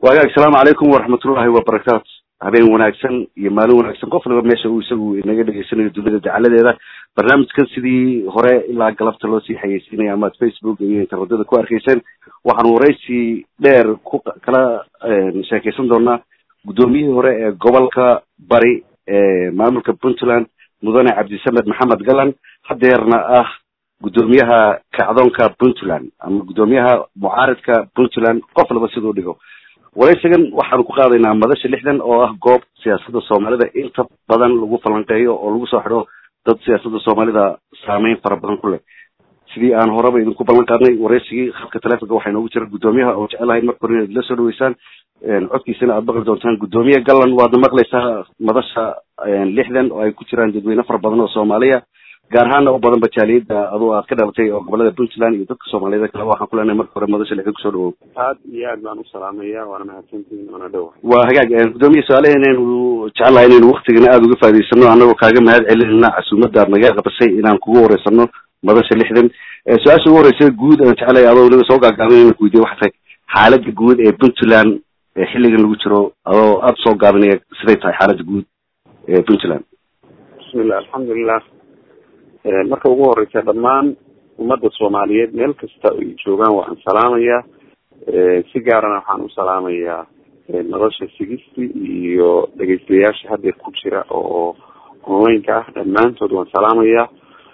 waagaag asalaamu calaykum waraxmatullahi wabarakaatu habeen wanaagsan iyo maalin wanaagsan qof waliba meesha uu isagu inaga dhegeysanayo dunida dacaladeeda barnaamijkan sidii hore ilaa galabta loo sii xayeysiinaya amaad facebook iyo internetyada ku arkayseen waxaan waraysi dheer ku kala sheekeysan doonaa guddoomiyihii hore ee gobolka bari ee maamulka puntland mudane cabdisamed maxamed galan hadeerna ah guddoomiyaha kacdoonka puntland ama guddoomiyaha mucaaridka puntland qof laba siduu dhigo waraysigan waxaanu ku qaadaynaa madasha lixdan oo ah goob siyaasadda soomaalida inta badan lagu falanqeeyo oo lagu soo xidho dad siyaasadda soomaalida saameyn fara badan ku leh sidii aan horeba idinku ballan qaadnay waraysigii khadka telefonka waxaa inoogu jira guddoomiyaha oo jecelahay marka hore inaad la soo dhaweysaan codkiisana aad maqli doontaan guddoomiye gallan waadna maqlaysaa madasha lixdan oo ay ku jiraan dadweyne fara badan oo soomaaliya gaar ahaana u badan bajaaliyada adoo aad ka dhalatay oo gobolada puntland iyo dadka soomaaliyed kale waxaan ku leenahay marka hore madasha lixdan kusoo dhawow aad iyo aad baan u salaamaya waana mahadsantihiin waana dhowa waa hagaag guddoomiye su-aalaha inaynu jecelahay inaynu waktigana aada uga faa'idaysano annagoo kaaga mahad celinayna casuumadda aad naga qabasay inaan kugu wareysano madasha lixdan su-aasha ugu horeysa guud aan jecelahay adoo weliba soo gaagaaban inaan kuweydiye waxay tahay xaaladda guud ee puntland ee xilligan lagu jiro adoo aada soo gaabinaya siday tahay xaaladda guud ee puntland bismillah alxamdulilah marka ugu horeysa dhammaan ummadda soomaaliyeed meel kasta ay joogaan waan salaamayaa si gaarana waxaan u salaamayaa nolosha sigisti iyo dhegeystayaasha hadeer ku jira oo onlineka ah dhammaantood waan salaamayaa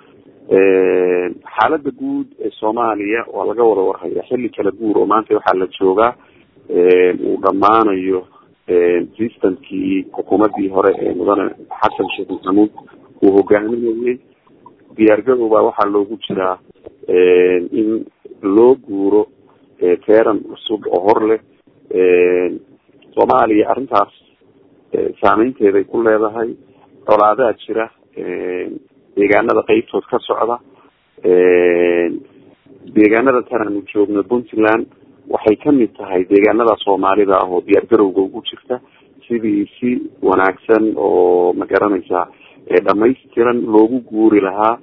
xaaladda guud ee soomaaliya waa laga wada warhayaa xilli kala guur oo maanta waxaa la joogaa uu dhammaanayo systemkii xukuumadii hore ee mudane xasan sheekh maxamuud uu hogaaminayay diyaargadow baa waxaa loogu jiraa in loo guuro teeran cusub oo hor leh soomaaliya arrintaas saameynteeday ku leedahay colaadaa jira deegaanada qeybtood ka socda deegaanada tan aanu joogno puntland waxay kamid tahay deegaanada soomaalida ah oo diyaargarowga ugu jirta sidii si wanaagsan oo ma garanaysaa dhamaystiran loogu guuri lahaa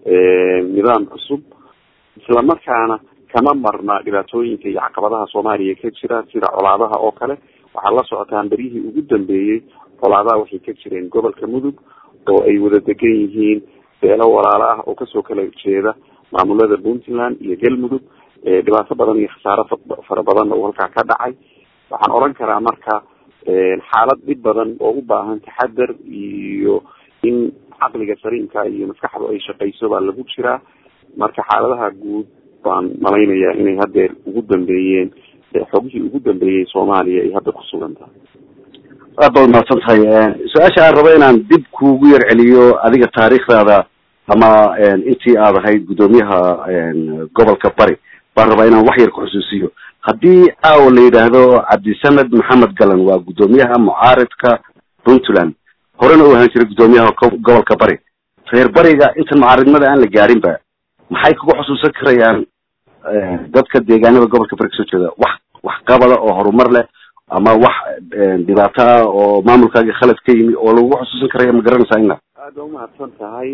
nidaam cusub isla markaana kama marna dhibaatooyinka iyo caqabadaha soomaaliya ka jira sida colaadaha oo kale waxaa la socotaan beryihii ugu dambeeyey colaadaha waxay ka jireen gobolka mudug oo ay wada degan yihiin beelo walaalo ah oo kasoo kala jeeda maamulada puntland iyo galmudug dhibaato badan iyo khasaaro fara badanna uu halkaa ka dhacay waxaan oran karaa marka xaalad dhib badan oo u baahan taxadar iyo in caqliga saliimka iyo maskaxdu ay shaqeyso baa lagu jiraa marka xaaladaha guud baan malaynayaa inay hadeer ugu dambeeyeen xogihii ugu dambeeyey soomaaliya ay hadda kusugan tahay aad baad mahadsan tahay su-aasha aan rabo inaan dib kuugu yar celiyo adiga taariikhdaada ama intii aad ahayd guddoomiyaha gobolka bari baan rabaa inaan wax yar ku xusuusiyo haddii caawa la yidhaahdo cabdisamed maxamed galan waa guddoomiyaha mucaaridka puntland horena uu ahaan jiray guddoomiyaha gobolka bari reer bariga intan mucaaridnimada aan la gaarinba maxay kugu xusuusan karayaan dadka deegaanada gobolka bari kasoo jeeda wax wax qabada oo horumar leh ama wax dhibaato ah oo maamulkaaga khalad ka yimi oo lagu xusuusan karaya ma garanaysaa ina aada umahadsan tahay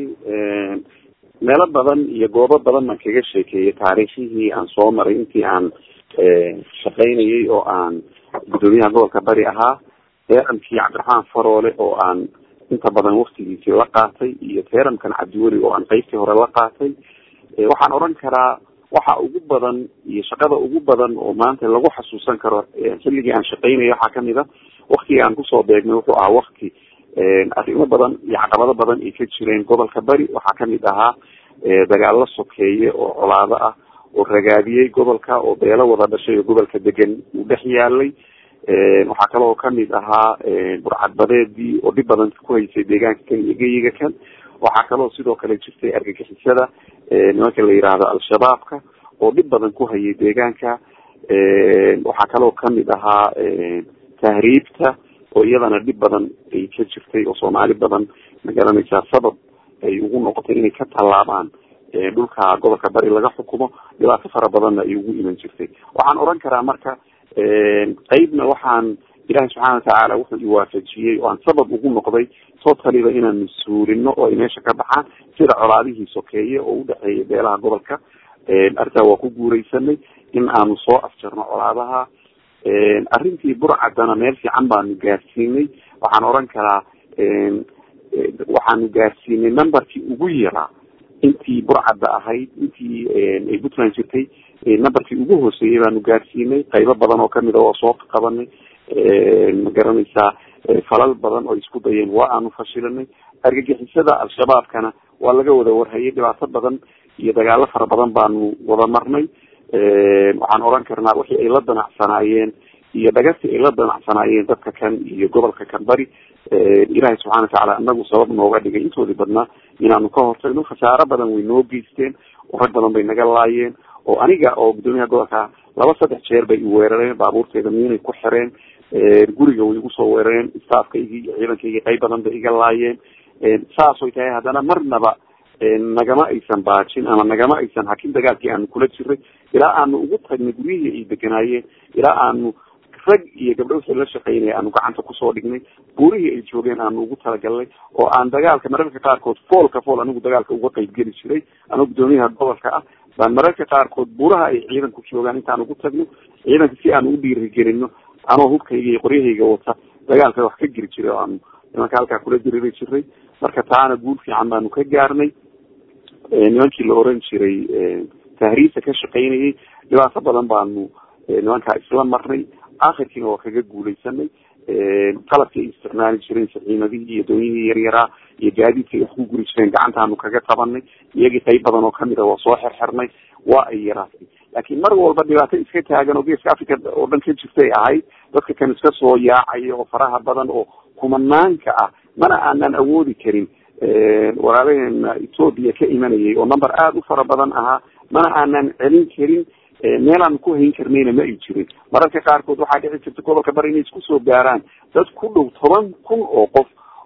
meelo badan iyo goobo badan baan kaga sheekeeyay taariikhihii aan soo maray intii aan shaqaynayay oo aan guddoomiyaha gobolka bari ahaa teeramkii cabdiraxmaan faroole oo aan inta badan waktigiisii la qaatay iyo teeramkan cabdiweli oo aan qeybtii hore la qaatay waxaan oran karaa waxa ugu badan iyo shaqada ugu badan oo maanta lagu xasuusan karo xilligii aan shaqaynaya waxaa kamid a waktigii aan kusoo beegnay wuxuu ahaa wakti arrimo badan iyo caqabado badan ay ka jireen gobolka bari waxaa kamid ahaa dagaalo sokeeye oo colaado ah oo ragaadiyey gobolka oo beelo wada dhashay oo gobolka degan uu dhex yaalay waxaa kaloo kamid ahaa burcadbadeedii oo dhib badan ku haysay deegaanka kan iyo geyiga kan waxaa kaloo sidoo kale jirtay argagixisada nimanka la yihahdo al-shabaabka oo dhib badan ku hayay deegaanka waxaa kaloo kamid ahaa tahriibta oo iyadana dhib badan ay ka jirtay oo soomaali badan ma garanaysaa sabab ay ugu noqotay inay ka tallaabaan dhulka gobolka bari laga xukumo dhibaato fara badanna ay ugu iman jirtay waxaan oran karaa marka qeybna waxaan ilahi subxaana watacaala wuxuu iwaafajiyey oo aan sabab ugu noqday totaliba inaan mas-uulino oo ay meesha ka baxaan sida colaadihii sokeeye oo udhexeeya beelaha gobolka arrintaa waa ku guureysanay in aanu soo afjarno colaadaha arrintii burcadana meel fiican baanu gaarsiinay waxaan oran karaa waxaanu gaarsiinay numberkii ugu yaraa intii burcadda ahayd intii ay puntland jirtay numberkii ugu hooseeyay baanu gaarsiinay qaybo badan oo kamid a oo soo qabanay ma garanaysaa falal badan oo isku dayeen waa aanu fashilinay argagixisada al-shabaabkana waa laga wada warhayay dhibaato badan iyo dagaalo fara badan baanu wada marnay waxaan oran karnaa wixii ay la danacsanaayeen iyo dhagasi ay la danacsanaayeen dadka kan iyo gobolka kan bari ilaahay subxana watacaala inagu sabab nooga dhigay intoodii badnaa inaanu ka hortagno khasaaro badan way noo geysteen oo rag badan bay naga laayeen oo aniga oo guddoomiyaha gobolka laba saddex jeer bay iweerareen baabuurteeda miinay ku xireen guriga way igu soo weerareen staafkaygii iyo ciidankaygii qayb badan bay iga laayeen saasoy tahay haddana marnaba nagama aysan baajin ama nagama aysan hakin dagaalkii aanu kula jiray ilaa aanu ugu tagnay guryihii ay deganaayeen ilaa aanu rag iyo gabdho wixii la shaqeynaya aanu gacanta kusoo dhignay buurihii ay joogeen aanu ugu talagalnay oo aan dagaalka mararka qaarkood foolka fool anigu dagaalka uga qayb geli jiray anoo guddoomiyaha gobolka ah baan mararka qaarkood buuraha ay ciidanku joogaan intaan ugu tagno ciidanka si aanu u dhiirigelino anoo hubkayga iyo qoryahayga wata dagaalka wax ka geli jiray oo aanu nimanka halkaa kula diriri jiray marka taana guul fiican baanu ka gaarnay nimankii la oran jiray tahriisa ka shaqaynayay dhibaato badan baanu nimankaa isla marnay akhirkiina waa kaga guuleysanay qalabkii ay isticmaali jireen saxiimadihii iyo doonyihii yaryaraa iyo gaadiidkii ay wax ku guri jireen gacantaanu kaga tabanay iyagii qayb badan oo kamid a waa soo xirxirnay waa ay yaraatay laakiin mar walba dhibaato iska taagan oo geeska africa oo dhan ka jirtay ahayd dadka kan iska soo yaacaya oo faraha badan oo kumanaanka ah mana aanan awoodi karin walaalaheena ethoopia ka imanayay oo number aada u fara badan ahaa mana aanan celin karin meelaan ku hayn karnayna ma ay jirin mararka qaarkood waxaa dhici jirta gobolka bari inay isku soo gaaraan dad ku dhow toban kun oo qof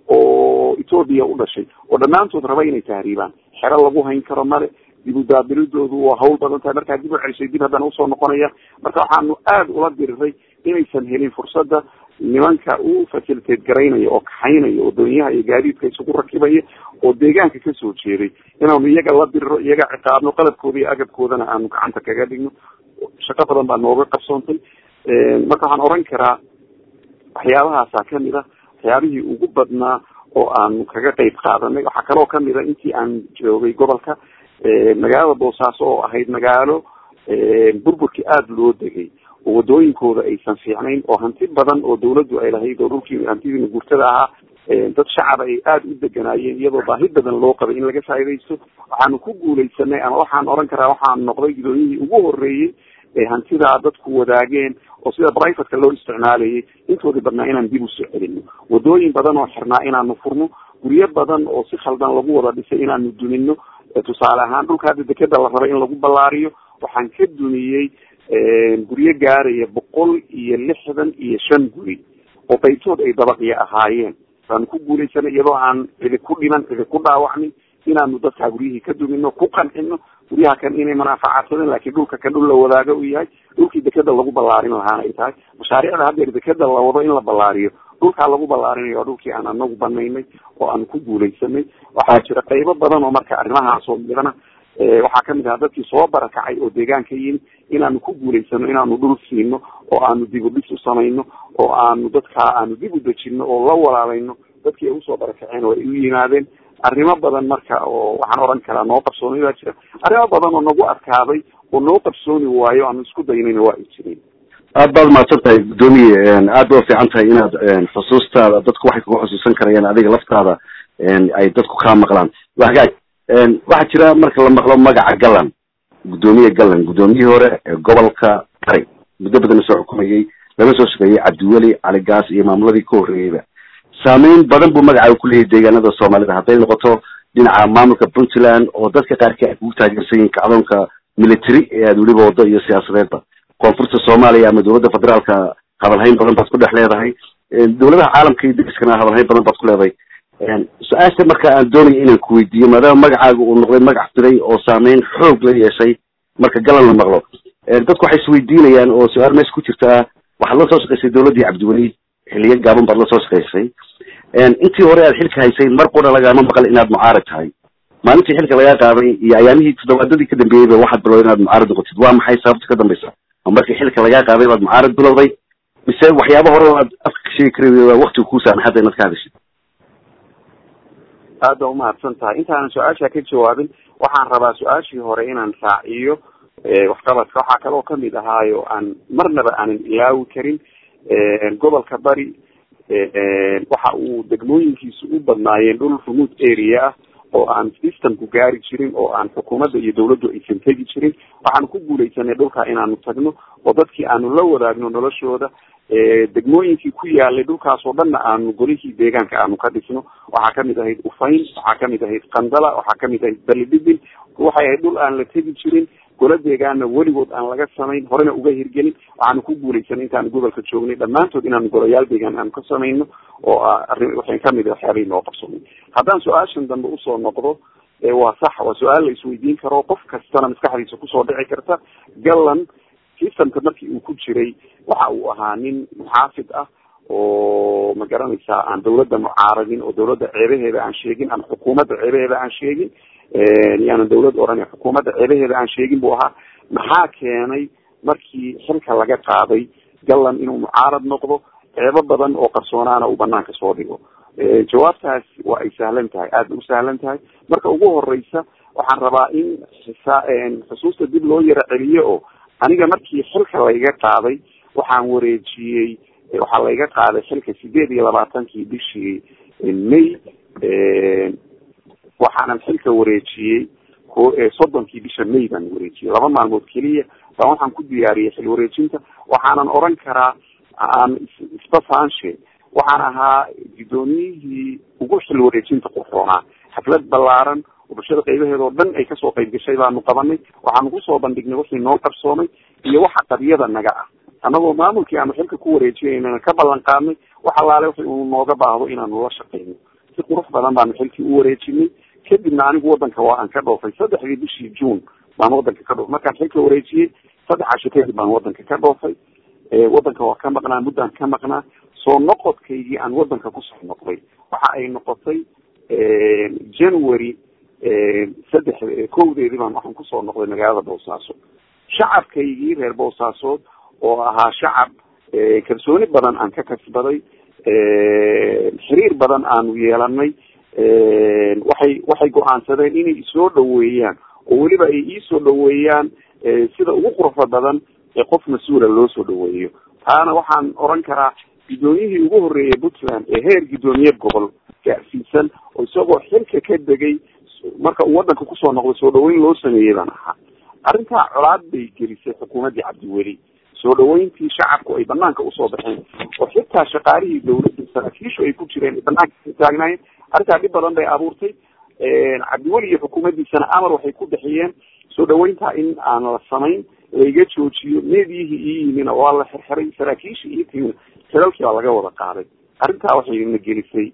oo ethoopia u dhashay oo dhammaantood raba inay tahriibaan xero lagu hayn karo male dib udaabilidoodu waa hawl badan tahay markaa dib u celisay dib haddana usoo noqonaya marka waxaanu aada ula diriray inaysan helin fursadda nimanka u facilitate garaynaya oo kaxaynaya oo doonyaha iyo gaadiidka isugu rakibaya oo deegaanka kasoo jeeday inaanu iyaga la diriro iyaga ciqaabno qalabkooda iyo agabkoodana aanu gacanta kaga dhigno shaqo badan baa nooga qabsoontay marka waxaan oran karaa waxyaabahaasa kamid a waxyaabihii ugu badnaa oo aanu kaga qeyb qaadanay waxaa kaloo kamid a intii aan joogay gobolka magaalada boosaaso oo ahayd magaalo burburkii aada loo degay oo wadooyinkooda aysan fiicnayn oo hanti badan oo dawladdu ay lahayd oo dhulkii hantidiina guurtada ahaa dad shacaba ay aada u deganaayeen iyadoo baahi badan loo qabay in laga faa'idaysto waxaanu ku guuleysanay ama waxaan oran karaa waxaan noqday gudoomiyihii ugu horeeyey ee hantidaa dadku wadaageen oo sida brivatka loo isticmaalayay intoodii badnaa inaan dib usoo celino wadooyin badan oo xirnaa inaanu furno guryo badan oo si khaldan lagu wada dhisay inaanu dumino tusaale ahaan dhulka hadda dekeda la rabay in lagu ballaariyo waxaan ka dumiyey guryo gaaraya boqol iyo lixdan iyo shan guri oo qaybtood ay dabaqyo ahaayeen baanu ku guuleysanay iyadoo aan cidi ku dhiman cidi ku dhaawacnin inaanu dadkaa guryihii ka dumino ku qancino guryaha kan inay manaafacaadsadeen laakiin dhulka kan dhul la wadaago uu yahay dhulkii dekeda lagu ballaarin lahaana ay tahay mashaariicda haddeer dekeda la wado in la ballaariyo dhulkaa lagu ballaarinayo waa dhulkii aan anagu banaynay oo aanu ku guuleysanay waxaa jira qaybo badan oo marka arrimahaasoo midana waxaa kamid ahaa dadkii soo barakacay oo deegaanka yimi inaanu ku guuleysano inaanu dhul siino oo aanu dib u dhis u samayno oo aanu dadkaa aanu dib u dejino oo la walaalayno dadkii ay usoo barakaceen oo ay u yimaadeen arrimo badan marka oo waxaan oran karaa noo qabsoonay baa jira arrimo badan oo nagu adkaaday oo noo qabsooni waayo aanu isku daynayna waa ay jireen aad baad mahadsan tahay guddoomiye aad ba ufiican tahay inaad xusuustaada dadku waxay kuga xusuusan karayaan adiga laftaada ay dadku kaa maqlaan wagaag waxaa jira marka la maqlo magaca gallan guddoomiye gallan guddoomiyihii hore ee gobolka bari muddo badan soo xukumayay lama soo shaqeeyey cabdiweli cali gaas iyo maamuladii ka horreeyeyba saameyn badan buu magaca ku leeyahay deegaanada soomaalida hadday noqoto dhinaca maamulka puntland oo dadka qaarkii ay kugu taageersan yihiin kacdoonka military ee aad weliba wado iyo siyaasadeedba koonfurta soomaaliya ama dowladda federaalka hadalhayn badan baad ku dhex leedahay dowladaha caalamka iyo dariskana hadalhayn badan baad ku leedahay su-aasha marka aan doonaya inaan ku weydiiyo maadaama magacaaga uu noqday magac diray oo saameyn xoog la yeeshay marka galan la maqlo dadku waxay isweydiinayaan oo su-aal meesha ku jirta ah waxaad la soo shaqaysay dowladdii cabdiweli xiliyo gaaban baad la soo shaqaysay intii hore aad xilka haysay mar qura lagaama maqal inaad mucaarad tahay maalintii xilka lagaa qaaday iyo ayaamihii toddobaadadii ka dambeeyeyba waxaad bilowday inaad mucaarad noqotid waa maxay sababta ka dambaysa ma markii xilka lagaa qaaday baad mucaarad bilowday mise waxyaaba hore oo aad afka ka sheegi kara waa waktiga kuu saamaxadda inaad ka hadashid aad baa umahadsan tahay intaanan su-aasha ka jawaabin waxaan rabaa su-aashii hore inaan raaciyo waxqabadka waxaa kaloo kamid ahaayo aan marnaba aanan ilaawi karin gobolka bari waxa uu degmooyinkiisu u badnaayeen dhul remote area ah oo aan systemku gaari jirin oo aan xukuumadda iyo dawladdu aysan tegi jirin waxaanu ku guuleysanay dhulka inaanu tagno oo dadkii aanu la wadaagno noloshooda degmooyinkii ku yaalay dhulkaas oo dhanna aanu golihii deegaanka aanu ka dhisno waxaa kamid ahayd ufayn waxaa kamid ahayd qandala waxaa kamid ahayd balidhibil waxay ahayd dhul aan la tegi jirin gola deegaana weligood aan laga samayn horena uga hirgelin waxaanu ku guuleysanay intaanu gobolka joognay dhammaantood inaanu golayaal deegaan aanu ka samayno oo arrin waxay kamid waxyaabay noo qabsoomay haddaan su-aashan dambe usoo noqdo waa sax waa su-aal la isweydiin karo qof kastana maskaxdiisa kusoo dhici karta gallan systemka markii uu ku jiray waxa uu ahaa nin muxaafid ah oo ma garanaysaa aan dawladda mucaaradin oo dawladda ceebaheeda aan sheegin ama xukuumadda ceebaheeda aan sheegin yaanan dawlad oran xukuumadda ceebaheeda aan sheegin buu ahaa maxaa keenay markii xilka laga qaaday gallan inuu mucaarad noqdo ceebo badan oo qarsoonaana uu banaanka soo dhigo jawaabtaas waa ay sahlan tahay aad bay u sahlan tahay marka ugu horeysa waxaan rabaa in xusuusta dib loo yaro celiyo oo aniga markii xilka layga qaaday waxaan wareejiyey waxaa layga qaaday xilka sideed iyo labaatankii bishii may waxaanan xilka wareejiyey ko soddonkii bisha may baan wareejiyey laba maalmood keliya baan waxaan ku diyaariyey xil wareejinta waxaanan oran karaa aan isbasaanshe waxaan ahaa guddoomiyihii ugu xil wareejinta qurxoonaa xaflad ballaaran oo bulshada qaybaheeda oo dhan ay kasoo qayb gashay baanu qabanay waxaanu kusoo bandhignay wixii noo qarsoomay iyo waxa qabyada naga ah annagoo maamulkii aanu xilka ku wareejinayna ka ballan qaadnay wax allaale wixi uu nooga baahdo inaanu la shaqeyno si qurux badan baanu xilkii u wareejinay kadibna anigu wadanka waa aan ka dhoofay saddexdii bishii june baan wadanka ka dhoofay markaan xilka wareejiyey saddex casho kadib baan wadanka ka dhoofay wadanka waa ka maqnaa muddaan ka maqnaa soo noqodkaygii aan wadanka kusoo noqday waxa ay noqotay january saddex kowdeedii baan waxaan kusoo noqday magaalada boosaaso shacabkaygii reer boosaasood oo ahaa shacab kalsooni badan aan ka kasbaday xiriir badan aanu yeelanay waxay waxay go-aansadeen inay isoo dhaweeyaan oo weliba ay iisoo dhaweeyaan sida ugu quruxda badan ee qof mas-uula loo soo dhaweeyo taana waxaan oran karaa guddoomiyihii ugu horreeyay puntland ee heer guddoomiye gobol gaarsiisan oo isagoo xilka ka degay marka uu wadanka kusoo noqday soo dhaweyn loo sameeyey baan ahaa arrintaa colaad bay gelisay xukuumaddii cabdiweli soo dhaweyntii shacabku ay banaanka usoo baxeen oo xitaa shaqaalihii dawladda saraakiishu ay ku jireen banaanka ka taagnaayeen arrintaa dhib badan bay abuurtay cabdiweli iyo xukuumaddiisana amar waxay ku bixiyeen soo dhaweyntaa in aan la samayn laiga joojiyo meediyihii ii yimina waa la xirxiray saraakiishii iyo timina xilalkii baa laga wada qaaday arrintaa waxay na gelisay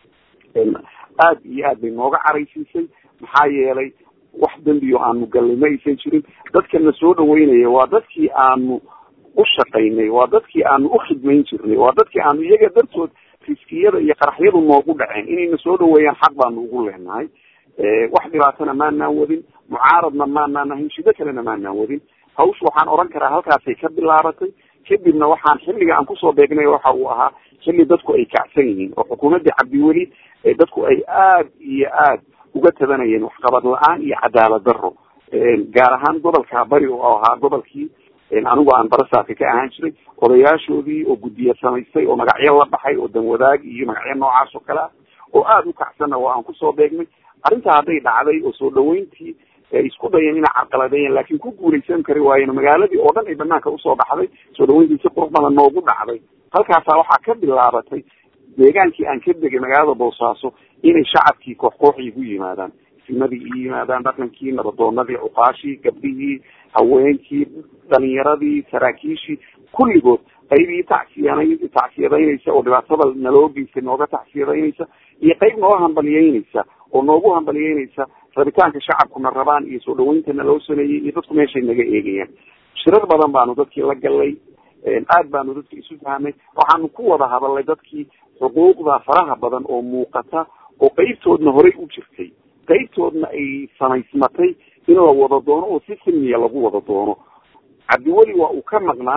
aad iyo aad bay nooga caraysiisay maxaa yeelay wax dembiyo aanu gallay ma aysan jirin dadkana soo dhaweynaya waa dadkii aanu u shaqaynay waa dadkii aanu u khidmayn jirnay waa dadkii aanu iyaga dartood riskiyada iyo qaraxyadu noogu dhaceen inayna soo dhaweeyaan xaq baanu ugu leenahay wax dhibaatana maanaan wadin mucaaradna maanaan ahayn shido kalena maanaan wadin hawsha waxaan oran karaa halkaasay ka bilaabatay kadibna waxaan xilliga aan kusoo beegnay waxa uu ahaa xilli dadku ay kacsan yihiin oo xukuumaddii cabdiweli dadku ay aad iyo aad uga tabanayeen waxqabad la-aan iyo cadaalad daro gaar ahaan gobolka bari oo ahaa gobolkii anigu aan barasaaka ka ahaan jiray odayaashoodii oo guddiya samaystay oo magacyo la baxay oo danwadaag iyo magacyo noocaas oo kale ah oo aada u kacsanna waa aan kusoo beegnay arrintaa hadday dhacday oo soo dhaweyntii ay isku dayeen inay carqaladeeyeen laakiin ku guulaysan kari waayeen magaaladii oo dhan ay banaanka usoo baxday soo dhaweyntii si qurux badan noogu dhacday halkaasaa waxaa ka bilaabatay deegaankii aan ka degay magaalada boosaaso inay shacabkii koox koox igu yimaadaan simadii i yimaadaan dhaqankii nabadoonadii cuqaashii gabdhihii haweenkii dhalinyaradii saraakiishii kulligood qaybii tacsiyan tacsiyadaynaysa oo dhibaatada naloo geystay nooga tacsiyadaynaysa iyo qayb noo hambaliyeynaysa oo noogu hambaliyeynaysa rabitaanka shacabkuna rabaan iyo soo dhaweynta naloo sameeyey iyo dadku meeshay naga eegayaan shirar badan baanu dadkii la galay aad baanu dadki isu fahamay waxaanu ku wada hadalnay dadkii xuquuqda faraha badan oo muuqata oo qeybtoodna horey u jirtay qeybtoodna ay samaysmatay in la wada doono oo si silmiya lagu wada doono cabdiweli waa uu ka maqnaa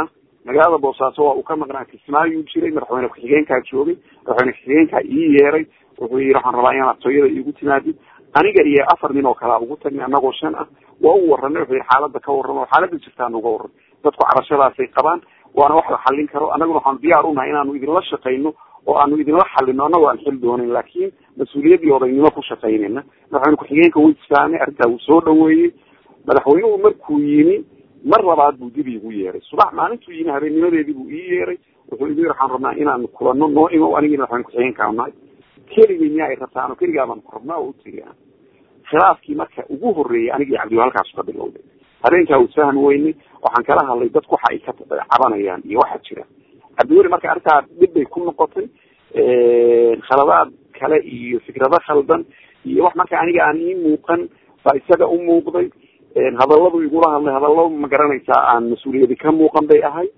magaalada boosaaso waa uu ka maqnaa kismaayuu jiray madaxweyne ku-xigeenkaa joogay madaxweyne ku-xigeenkaa ii yeeray wuxuu yidhi waxaan rabaa inaad tooyada iigu timaadid aniga iyo afar nin oo kalea ugu tagnay anagoo shan ah waa u waranay wuxuu yidhi xaaladda ka warramo xaaladda jirtaan uga warran dadku cabashadaasay qabaan waana wax la xallin karo annaguna waxaanu diyaar unahay inaanu idinla shaqayno oo aanu idinla xalino annagoo aan xil doonayn laakiin mas-uuliyaddii odaynimo ku shaqaynayna madaxweyne ku-xigeenka way isfahamay arrintaa wuu soo dhaweeyey madaxweynuhu markuu yimi mar labaad buu dib iigu yeeray subax maalintuu yimi habeennimadeedii buu ii yeeray wuxuu igu yiri waxaan rabnaa inaanu kulano noo imo anigii madaxweyne ku-xigeenkaa nahay keligay miyaa ay rabtaano keligaabaan ku rabnaa oo utegi aan khilaafkii marka ugu horreeyay anigii cabdiwa halkaasu ka bilowday habeenkaa uu fahmi weynay waxaan kala hadlay dadku waxa ay ka cabanayaan iyo waxa jira cabdiweli marka arrintaa dhib bay ku noqotay khaladaad kale iyo fikrado khaldan iyo wax marka aniga aan ii muuqan baa isaga u muuqday hadalladu igula hadlay hadallo ma garanaysaa aan mas-uuliyadi ka muuqan bay ahay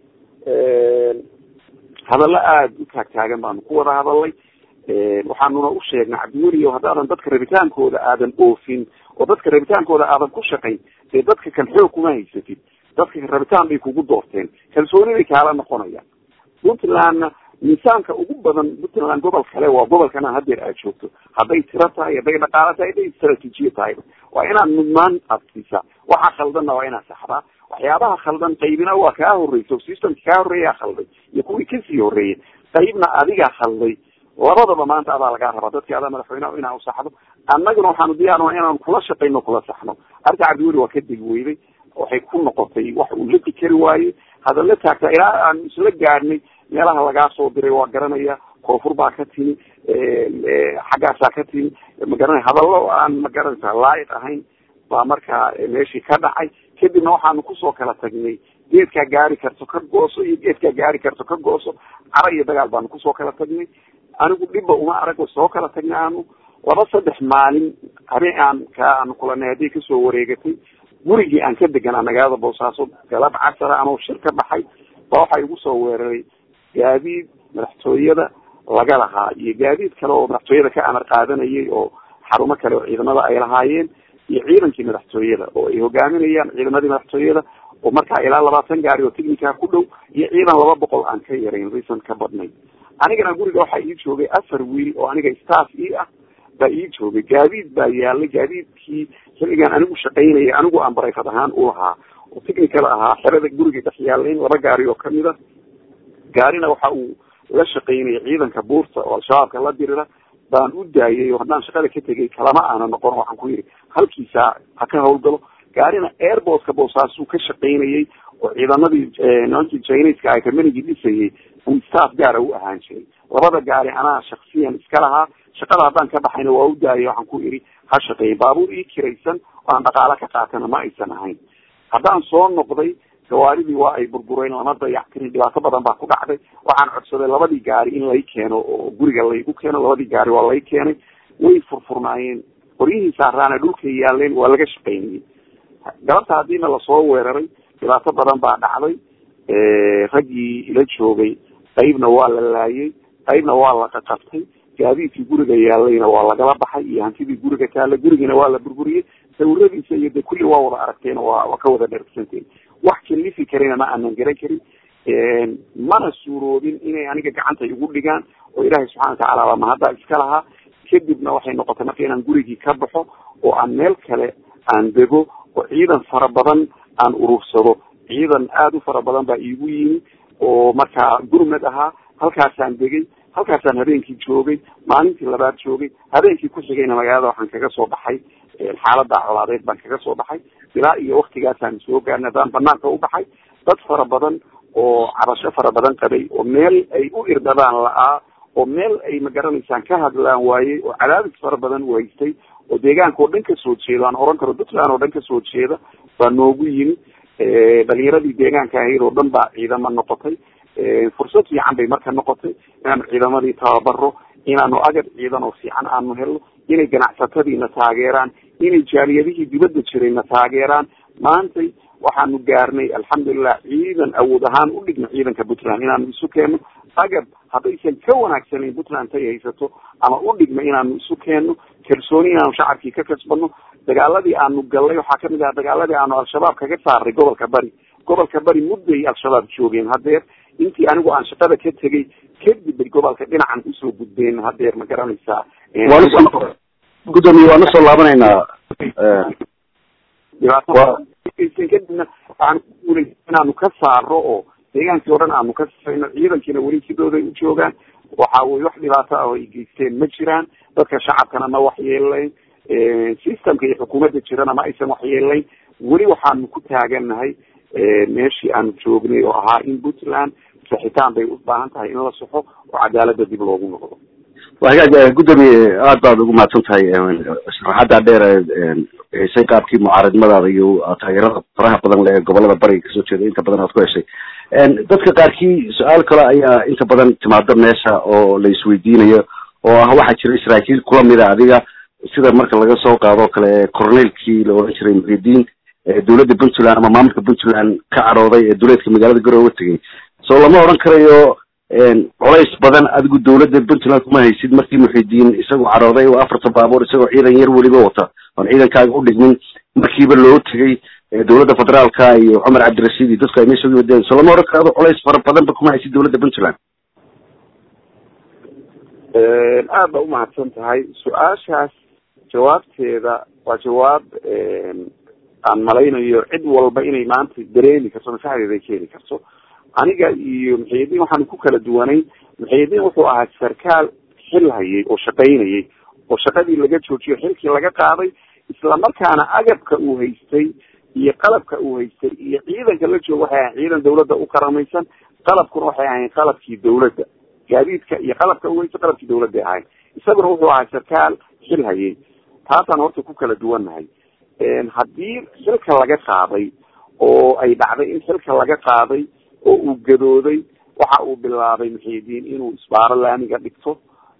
hadallo aada u taagtaagan baanu ku wada hadalay waxaanuna u sheegnay cabdiweli o haddaadan dadka rabitaankooda aadan oofin oo dadka rabitaankooda aadan ku shaqayn dee dadka kan xoog kuma haysatid dadka rabitaan bay kugu doorteen kalsooni bay kaala noqonayaan puntlandna miisaanka ugu badan puntland gobol kale waa gobolkana hadeer aad joogto hadday tiro tahay hadday dhaqaalo tahay hadday istraatiijiya tahay waa inaad mudnaan adkisa waxa khaldanna waa inaad saxdaa waxyaabaha khaldan qaybina waa kaa horreysa o systemka kaa horreeyaa khalday iyo kuwii kasii horreeyay qaybna adigaa khalday labadaba maanta adaa lagaa rabaa dadkii adaa madaxweyneha inaa usaxdo annaguna waxaanu diyaarna inaanu kula shaqayno kula saxno arrinta cabdiweli waa ka degi weyday waxay ku noqotay wax uu la fikeri waayey hadalla taagtaa ilaa aanu isla gaadhnay meelaha lagaa soo diray waa garanaya koonfur baa ka timi xaggaasaa ka timi magaranaya hadallo aan magaranaysa laayiq ahayn baa markaa meeshii ka dhacay kadibna waxaanu kusoo kala tagnay geedkaa gaari karto ka gooso iyo geedkaa gaari karto ka gooso cara iyo dagaal baanu kusoo kala tagnay anigu dhibba uma arag soo kala tagnay aanu laba saddex maalin habeen aan ka aanu kulanay hadday kasoo wareegatay gurigii aan ka deganaa magaalada boosaaso galab casara anoo shir ka baxay ba waxaa igu soo weeraray gaadiid madaxtooyada laga lahaa iyo gaadiid kale oo madaxtooyada ka amar qaadanayay oo xarumo kale oo ciidamada ay lahaayeen iyo ciidankii madaxtooyada oo ay hogaaminayaan ciidamadii madaxtooyada oo markaa ilaa labaatan gaari oo technica ku dhow iyo ciidan laba boqol aan ka yarayn recent ka badnay anigana guriga waxaa ii joogay afar wiil oo aniga staff ii ah baa ii joogay gaadiid baa yaalay gaadiidkii xilligaan anigu shaqaynayay anigu aan barayfad ahaan u lahaa oo technical ahaa xerada guriga dhex yaalayn laba gaari oo kamid a gaarina waxa uu la shaqaynayay ciidanka buurta oo al-shabaabka la dirira baan u daayay oo haddaan shaqada ka tegay kalama aana noqon waxaan ku yidhi halkiisa ha ka hawlgalo gaarina airportka boosaasuu ka shaqaynayay oo ciidamadii nimankii chineska ay kamanigii dhisayay uu staff gaara u ahaan jiray labada gaari anaa shaksiyan iska lahaa shaqada haddaan ka baxayna waa u daayay waxaan ku idhi ha shaqeeyay baabuur ii kiraysan oo aan dhaqaalo ka qaatana ma aysan ahayn haddaan soo noqday gawaaridii waa ay burbureen lama dayactirin dhibaato badan baa ku dhacday waxaan codsaday labadii gaari in lay keeno oo guriga laygu keeno labadii gaari waa lay keenay way furfurnaayeen qoryihii saaraana dhulkay yaaleen waa laga shaqaynayay galabta haddiina lasoo weeraray dhibaato badan baa dhacday raggii ila joogay qaybna waa la laayay qaybna waa la qaqabtay gaadiidkii guriga yaalayna waa lagala baxay iyo hantidii guriga taalla gurigiina waa la burburiyey sawiradiisa iyo de kulli waa wada aragteen waa waa ka wada dhergsanteen wax kalifi karina ma aanan garan karin mana suuroobin inay aniga gacanta igu dhigaan oo ilaahay subxana watacaala baa mahaddaa iska lahaa kadibna waxay noqotay marka inaan gurigii ka baxo oo aan meel kale aan dego oo ciidan fara badan aan urursado ciidan aada u fara badan baa iigu yimi oo markaa gurmad ahaa halkaasaan degay halkaasaan habeenkii joogay maalintii labaad joogay habeenkii ku xigayna magaalada waxaan kaga soo baxay xaalada colaadeed baan kaga soo baxay ilaa iyo waktigaasaan soo gaarnay haddaan banaanka u baxay dad fara badan oo cabasho fara badan qabay oo meel ay u irdhabaan la-aa oo meel ay magaranaysaan ka hadlaan waayey oo cadaadis fara badan waystay oo deegaanka oo dhan kasoo jeeda aan oran karo puntland oo dhan kasoo jeeda baa noogu yimi dhalinyaradii deegaanka ahayd oo dhan baa ciidamo noqotay fursad fiican bay marka noqotay inaanu ciidamadii tababaro inaanu agab ciidan oo fiican aanu helno inay ganacsatadiina taageeraan inay jaaliyadihii dibadda jirayna taageeraan maantay waxaanu gaarnay alxamdulilah ciidan awood ahaan u dhigna ciidanka puntland inaanu isu keenno agab haddaysan ka wanaagsanayn puntland tay haysato ama u dhigna inaanu isu keenno kalsooni inaanu shacabkii ka kasbano dagaaladii aanu gallay waxaa kamid aha dagaaladii aanu al-shabaab kaga saaray gobolka bari gobolka bari mudday al-shabaab joogeen hadeer intii anigu aan shaqada ka tegay kadib bay gobolka dhinacan usoo gudbeen hadeer ma garanaysaa gudoomiye waan usoo laabanaynaa kadibna waxaan kuguulay inaanu ka saaro oo deegaankii o dhan aanu ka safayno ciidankiina weli sidooday u joogaan waxa weye wax dhibaato ah oo ay geysteen ma jiraan dadka shacabkana ma waxyeelayn systemka iyo xukuumadda jirana ma aysan waxyeelayn weli waxaanu ku taagannahay meeshii aanu joognay oo ahaa in puntland saxitaan bay u baahan tahay in la soxo oo cadaalada dib loogu noqdo wa hagaag gudoomiye aad baad ugu mahadsan tahay sharaxadda dheer hesay qaabkii mucaaradnimadaada iyo taageerada faraha badan le ee gobolada bariga kasoo jeeda inta badan aad ku heshay dadka qaarkii su-aal kale ayaa inta badan timaado meesha oo la isweydiinayo oo ah waxaa jira saraakiil kula mida adiga sida marka laga soo qaado kale corneilkii la odhan jiray muxidiin dowladda puntland ama maamulka puntland ka cadhooday ee duleedka magaalada garowe tegay so lama odhan karayo colays badan adigu dowladda puntland kuma haysid markii muxidiin isagoo cadhooday oo afarta baabuur isagoo ciidan yar weliba wata oon ciidankaaga u dhigmin markiiba loo tegay dowladda federaalka iyo cumar cabdirashiid iyo dadku ay meesha uga wadeen so lama odhan karo ado colays fara badanba kuma haysid dowladda puntland aad ba umahadsan tahay su-aashaas jawaabteeda waa jawaab aan malaynayo cid walba inay maanta dareemi karto maskaxdeeda ay keeni karto aniga iyo muxiyidiin waxaanu ku kala duwanayn muxiyidiin wuxuu ahaa sarkaal xil hayay oo shaqaynayay oo shaqadii laga joojiyo xilkii laga qaaday islamarkaana agabka uu haystay iyo qalabka uu haystay iyo ciidanka la jooga waxay ahayn ciidan dawladda u karamaysan qalabkuna waxay ahayn qalabkii dawladda gaadiidka iyo qalabka uu haystay qalabkii dawladday ahayn isaguna wuxuu ahaa sarkaal xil hayay taasaan horta ku kala duwannahay haddii xilka laga qaaday oo ay dhacday in xilka laga qaaday oo uu gadooday waxa uu bilaabay muxiidiin inuu isbaaro laamiga dhigto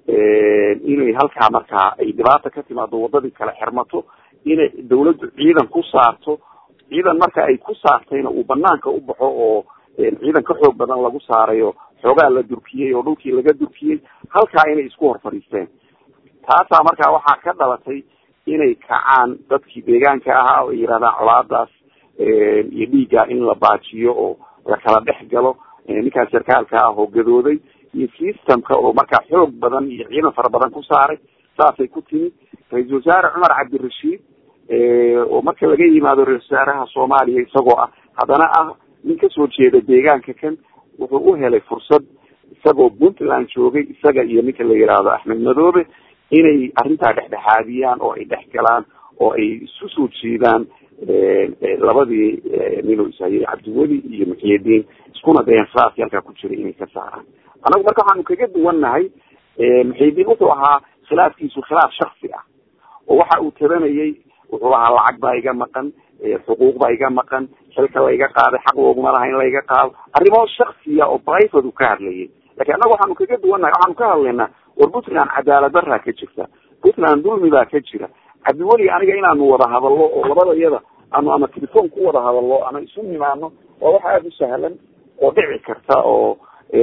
inay halkaa markaa ay dhibaata ka timaado wadadii kale xirmato inay dawladdu ciidan ku saarto ciidan marka ay ku saartayna uu banaanka u baxo oo ciidan ka xoog badan lagu saarayo xoogaa la durkiyey oo dhulkii laga durkiyey halkaa inay isku hor fadhiisteen taasaa markaa waxaa ka dhalatay inay kacaan dadkii deegaanka ahaa oo ay yidhahdaan colaadaas iyo dhiigga in la baajiyo oo la kala dhex galo ninkaas sarkaalka ah oo gadooday iyo systemka oo markaa xoog badan iyo ciidan fara badan ku saaray saasay ku timid ra-iisul wasaare cumar cabdirashiid oo marka laga yimaado ra-isul wasaaraha soomaaliya isagoo ah haddana ah nin kasoo jeeda deegaanka kan wuxuu u helay fursad isagoo puntland joogay isaga iyo ninka la yidhaahdo axmed madoobe inay arrintaa dhexdhexaadiyaan oo ay dhex galaan oo ay isu soo jeedaan labadii ninuu ishayay cabdiweli iyo muxiyidiin iskuna dayan saasi halkaa ku jiray inay ka saaraan annagu marka waxaanu kaga duwannahay muxiyidiin wuxuu ahaa khilaafkiisu khilaaf shaksi ah oo waxa uu tabanayay wuxuu ahaa lacag baa iga maqan xuquuq baa iga maqan xilka layga qaaday xaq looguma laha in layga qaado arrimo shaksiya oo private u ka hadlayay lakin annaga waxaanu kaga duwannahay waxaanu ka hadlaynaa war puntland cadaalad daraa ka jirta puntland dulmi baa ka jira cabdiweli aniga inaanu wada hadallo oo labada iyada aanu ama telefoon ku wada hadallo ama isu nimaano waa wax aada u sahlan oo dhici karta oo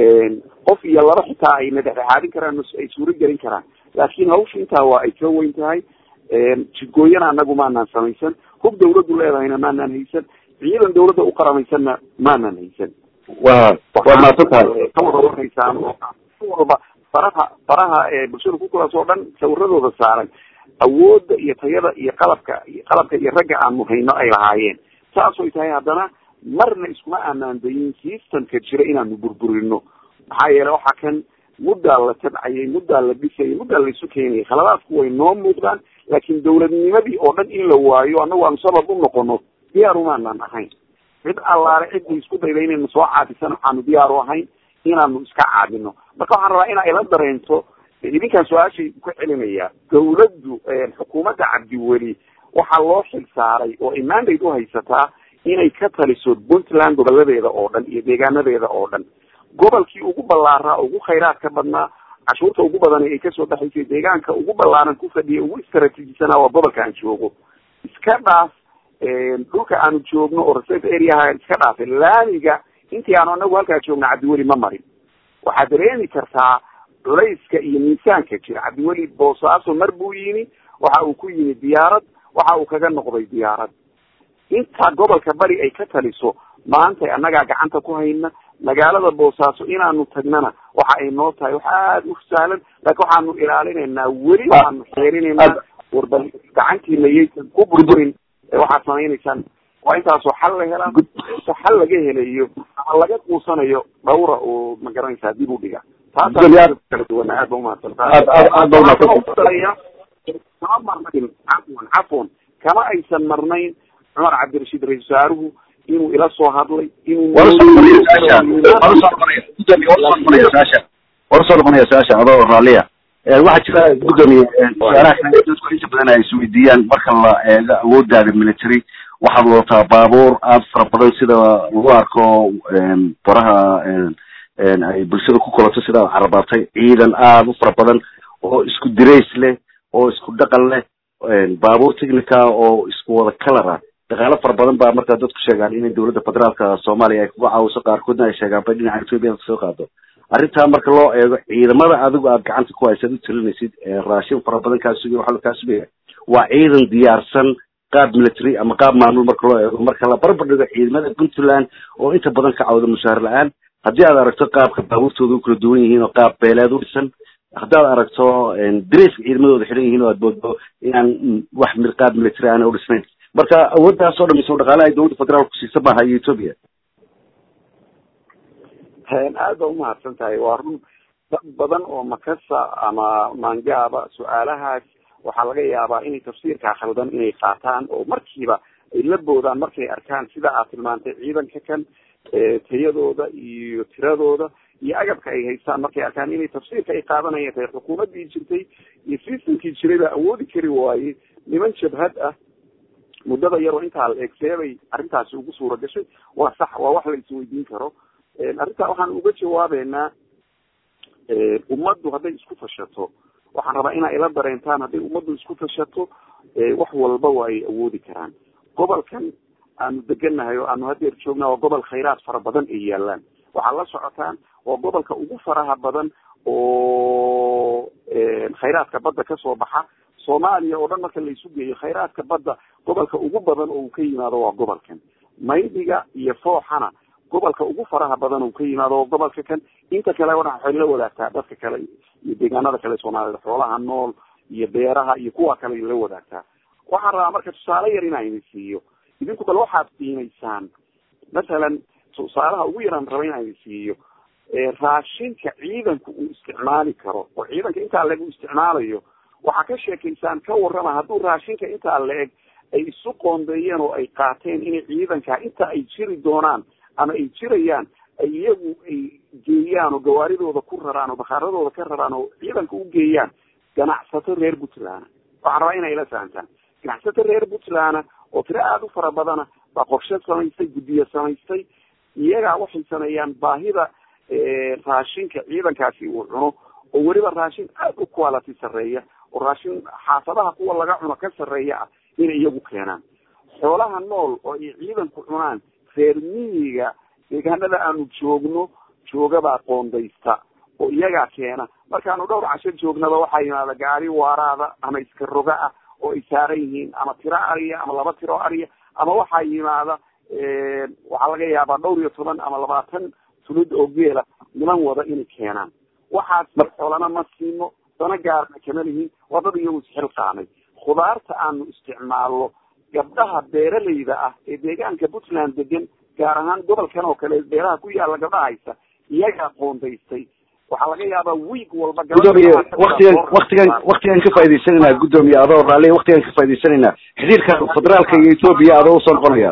qof iyo laba xitaa ayna dhexdhexaadin karaan ay suuro gelin karaan laakin hawsha intaa waa ay ka weyn tahay jidgooyana anagu maanaan samaysan hub dawladdu leedahayna maanaan haysan ciidan dawladda u qaramaysanna maanaan haysan wa waad mahadsan tahay ka wada warhaysaan walba faraha faraha bulshada ku kulaas oo dhan sawiradooda saaran awoodda iyo tayada iyo qalabka qalabka iyo ragga aanu hayno ay lahaayeen saasoy tahay haddana marna iskuma aanaan dayin systemka jira inaanu burburino maxaa yeele waxa kan muddaa la tabcayay muddaa la dhisayay muddaa la isu keenayay khaladaadku way noo muuqdaan laakin dawladnimadii oo dhan in la waayo annagu aanu sabab u noqono diyaar umaanan ahayn cid allaale ciddii isku dayda inaynu soo caadisan waxaanu diyaar u ahayn inaanu iska caadino marka waxaan rabaa in ay la dareento idinkaan su-aashay ku celinaya dawladdu xukuumadda cabdiweli waxaa loo xil saaray oo ay mandate u haysataa inay ka taliso puntland goboladeeda oo dhan iyo deegaanadeeda oo dhan gobolkii ugu ballaaraa ugu khayraadka badnaa cashuurta ugu badan ay kasoo baxaysay deegaanka ugu ballaaran ku fadhiya ugu istraatiijisanaa waa gobolka aan joogo iska dhaaf dhulka aanu joogno oo reserve areaha iska dhaafay laamiga intii aanu anagu halkaa joogno cabdiweli ma marin waxaad dareemi kartaa culayska iyo miisaanka jira cabdiweli boosaaso mar buu yimi waxa uu ku yimi diyaarad waxa uu kaga noqday diyaarad inta gobolka bari ay ka taliso maanta annagaa gacanta ku hayna magaalada boosaaso inaanu tagnana waxa ay noo tahay wax aada u sahlan laakiin waxaanu ilaalinaynaa weli waxaanu xeerinaynaa warbal gacantiina yaysan ku burburin waxaad samaynaysaan waa intaasoo xal la helaa inta xal laga helayo ama laga quusanayo dhawra oo ma garanaysaa dib u dhiga taasakala duwan aad ba umahadsantahay kama marnayn cafwan cafwan kama aysan marnayn cumar cabdirashiid ra-isul wasaaruhu inuu ila soo hadlay inuu war soo noqonaya su-aasha adoo raalliya waxaa jira gudoomiye su-aalaha kale dadku inta badan ay isweydiiyaan marka la eego awoodaada military waxaad wadataa baabuur aada fara badan sida lagu arko baraha ay bulshada ku kolato sida ad carabaatay ciidan aada u fara badan oo isku dirays leh oo isku dhaqan leh baabuur technica oo isku wada color ah dhaqaalo fara badan baa markaa dadku sheegaan inay dowladda federaalka soomaaliya ay kuga caawiso qaarkoodna ay sheegaan bay dhinaca ethoopia kasoo qaado arrintaa marka loo eego ciidamada adigu aad gacanta ku haysaad u talinaysid raashin fara badan kaa sugaya waxaa kaa sugaya waa ciidan diyaarsan qaab military ama qaab maamul marka loo eego marka la barbar dhigo ciidamada puntland oo inta badan ka cawda mushaar la-aan haddii aad aragto qaabka baabuurtooda u kala duwan yihiin oo qaab beeleed u dhisan haddii aad aragto dareyska ciidamadooda xidhan yihiin oo aad boodbo inaan wax qaab military aana u dhisnayn marka awooddaas oo dhamaysa dhaqaalaha dowladda federaalku siisa maaha iyo ethoopia aad ba umahadsan tahay waa run dad badan oo makasa ama mangaaba su-aalahaas waxaa laga yaabaa inay tafsiirkaa khaldan inay qaataan oo markiiba ay la boodaan markay arkaan sida aad tilmaantay ciidanka kan tayadooda iyo tiradooda iyo agabka ay haystaan markay arkaan inay tafsiirka ay qaadanayaan tahay xukuumaddii jirtay iyo systemkii jiray baa awoodi kari waayey niman jabhad ah muddada yaroo intaa la eegseebay arrintaasi ugu suura gashay waa sax waa wax la isweydiin karo arrintaa waxaan uga jawaabeynaa ummaddu hadday isku tashato waxaan rabaa inaa ila dareentaan hadday ummaddu isku tashato wax walba waa ay awoodi karaan gobolkan aanu degannahay oo aanu hadeer joognaa waa gobol khayraad fara badan ay yaalaan waxaad la socotaan waa gobolka ugu faraha badan oo khayraadka badda kasoo baxa soomaaliya oo dhan marka la isu geeyo khayraadka badda gobolka ugu badan oo uu ka yimaado waa gobolkan maydiga iyo fooxana gobolka ugu faraha badan uu ka yimaado oo gobolka kan inta kale waxay la wadaagtaa dadka kale iyo deegaanada kale soomaalida xoolaha nool iyo beeraha iyo kuwa kale la wadaagtaa waxaan rabaa marka tusaale yar inaa idin siiyo idinku bal waxaad qiimaysaan masalan tusaalaha ugu yaraan raba inaa idin siiyo raashinka ciidanku uu isticmaali karo oo ciidanka intaa leg uu isticmaalayo waxaa ka sheekaysaan ka warrama hadduu raashinka intaa la-eg ay isu qoondeeyeen oo ay qaateen inay ciidanka inta ay jiri doonaan ama ay jirayaan ay iyagu ay geeyaan oo gawaaridooda ku raraan oo bakhaaradooda ka raraan oo ciidanka u geeyaan ganacsato reer puntland waxaan rabaa inay ila fahamtaan ganacsato reer puntland oo tiro aada u fara badana baa qorshe samaystay guddiyo samaystay iyagaa waxay sameeyaan baahida raashinka ciidankaasi uu cuno oo weliba raashin aada u quality sarreeya oo raashin xaafadaha kuwa laga cuno ka sarreeya ah inay iyagu keenaan xoolaha nool oo ay ciidanku cunaan reer miyiga deegaanada aanu joogno joogabaa qoondaysta oo iyagaa keena markaanu dhowr casho joognaba waxaa yimaada gaari waaraada ama iska roga ah oo ay saaran yihiin ama tiro ariya ama laba tiro ariya ama waxaa yimaada waxaa laga yaabaa dhowr iyo toban ama labaatan tulid oo geela niman wada inay keenaan waxaas xoolana ma siino dana gaarna kama lihin waa dad iyagu isxilqaamay khudaarta aanu isticmaalno gabdhaha beeralayda ah ee deegaanka puntland degan gaar ahaan gobolkan oo kale beeraha ku yaala gabdhaha haysta iyagaa qoondaystay waxaa laga yaabaa wiig walba gudoomiye waktigan waktigan waktigan ka faaidaysanayna gudoomiye adoo raalli waktigan ka faaidaysanayna xiriirka federaalka iyo ethoopia adoo usoo noqonaya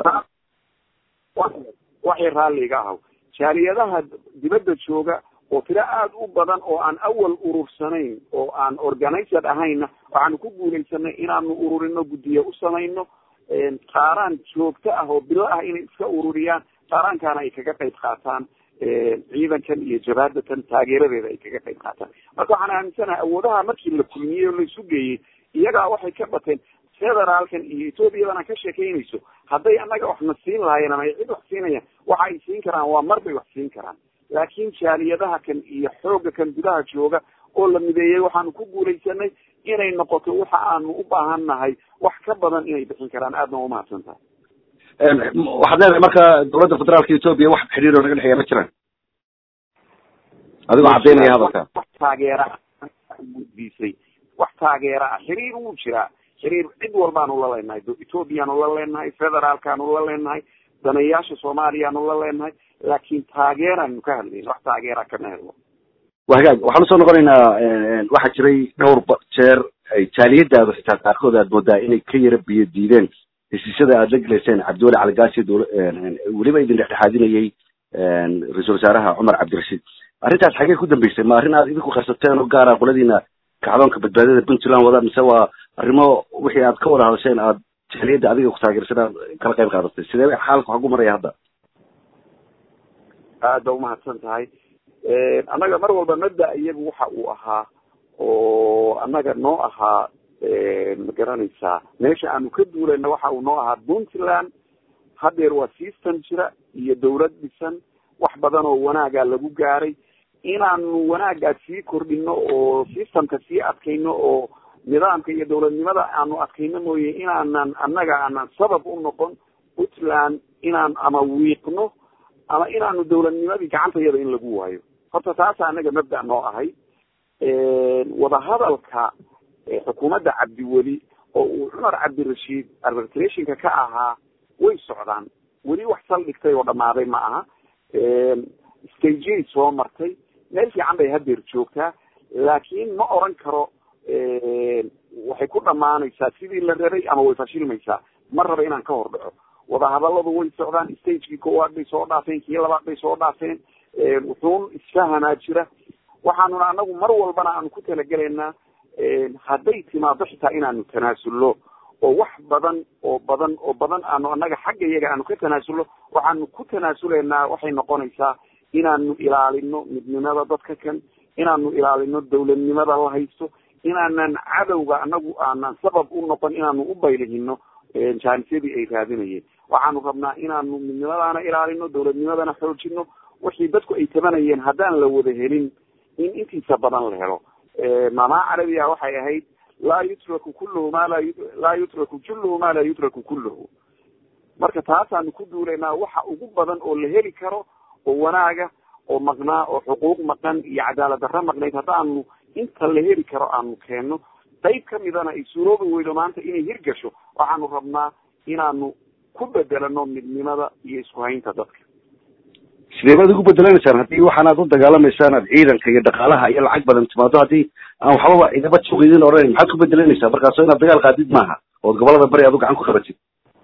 waxay raalliga ahaw jaaliyadaha dibadda jooga oo tiro aada u badan oo aan awal urursanayn oo aan organized ahayna waxaanu ku guulaysanay inaanu ururino guddiye u samayno qaaraan joogto ah oo bilo ah inay iska ururiyaan qaaraankaana ay kaga qayb qaataan ciidankan iyo jabaadatan taageeradeeda ay kaga qayb qaataan marka waxaan aaminsanahay awoodaha markii la kulmiyey oo laisu geeyey iyagaa waxay ka bateen federaalkan iyo ethoobiyadan aan ka sheekaynayso hadday annaga waxna siin lahaayeen ama ay cid wax siinayaan waxa ay siin karaan waa mar bay wax siin karaan laakiin jaaliyadaha kan iyo xoogga kan gudaha jooga oo la mideeyey waxaanu ku guulaysanay inay noqoto waxa aanu u baahan nahay wax ka badan inay bixin karaan aadna umahadsan tahay waxaad leedahay marka dowladda federaalka etoobiya wax xidhiir oo naga dhexeeya ma jiraan adigoo caddaynaya hadalka wax taageera gudbisay wax taageera ah xiriir wuu jiraa xiriir cid walbaanu la leenahay ethoobiyaanu la leenahay federaalkaanu la leenahay danayaasha soomaaliyaanu la leenahay laakiin taageeraanu ka hadlayna wax taageera kama helno wa hagaag waxaan usoo noqonaynaa waxaa jiray dhowr jeer ay jaaliyadaadu xitaa qaarkood aad moodaa inay ka yara biyo diideen heshiisyada aad la gelayseen cabdiweli caligaasi dowla weliba idin dhexdhexaadinayay ra-iisul wasaaraha cumar cabdirashiid arrintaas xagee ku dambeysay ma arrin aad idinku qarsateen oo gaara qoladiina kacdoonka badbaadada puntland wada mise waa arrimo wixii aad ka wada hadasheen aad jaaliyadda adiga ku taageersan aad kala qayb qaadatay sidee xaalka waxaa ku maraya hadda aada umahadsan tahay annaga mar walba mabda iyagu waxa uu ahaa oo annaga noo ahaa ma garanaysaa meesha aanu ka duulayna waxa uu noo ahaa puntland hadeer waa system jira iyo dawlad dhisan wax badan oo wanaaga lagu gaaray inaanu wanaagaa sii kordhino oo systemka sii adkayno oo nidaamka iyo dawladnimada aanu adkayno mooye inaanan annaga aanan sabab u noqon puntland inaan ama wiiqno ama inaanu dawladnimadii gacantayada in lagu waayo horta taasa anaga mabda noo ahay wadahadalka xukuumadda cabdiweli oo uu cumar cabdirashiid arbitrationka ka ahaa way socdaan weli wax saldhigtay oo dhamaaday ma aha stagey soo martay meel fiican bay hadeer joogtaa laakiin ma oran karo waxay ku dhamaanaysaa sidii la rabay ama way fashilmaysaa ma raba inaan ka hor dhaco wadahadaladu way socdaan stagekii koowaad bay soo dhaafeen kii labaad bay soo dhaafeen wuxuun isfahanaa jira waxaanuna anagu mar walbana aanu ku talagelaynaa hadday timaado xitaa inaanu tanaasulno oo wax badan oo badan oo badan aanu annaga xagga iyaga aanu ka tanaasulno waxaanu ku tanaasuleynaa waxay noqonaysaa inaanu ilaalino midnimada dadka kan inaanu ilaalino dawladnimada la haysto inaanan cadowga anagu aanan sabab u noqon inaanu u baylihino jaanisyadii ay raadinayeen waxaanu rabnaa inaanu midnimadaana ilaalino dawladnimadana xoojino wixii dadku ay tabanayeen haddaan la wada helin in intiisa badan la helo maamaa carabiga waxay ahayd laa yutraku kulluhu ma la laa yutraku julluhu ma laa yutraku kulluhu marka taasaanu ku duulaynaa waxa ugu badan oo la heli karo oo wanaaga oo maqnaa oo xuquuq maqan iyo cadaalad darra maqnayd haddaanu inta la heli karo aanu keenno qayb kamidana ay suuroobi weydo maanta inay hirgasho waxaanu rabnaa inaanu ku bedelano midnimada iyo isku haynta dadka sidee baad ugu bedelaneysaan haddii waxaan aad u dagaalamaysaan aad ciidanka iyo dhaqaalaha iyo lacag badan timaado haddii aan waxbaba idaba suuq idin odhanayn maxaad ku bedelanaysaa markaasoo inaad dagaal qaadid maaha ood gobolada bari aad u gacan ku qabatid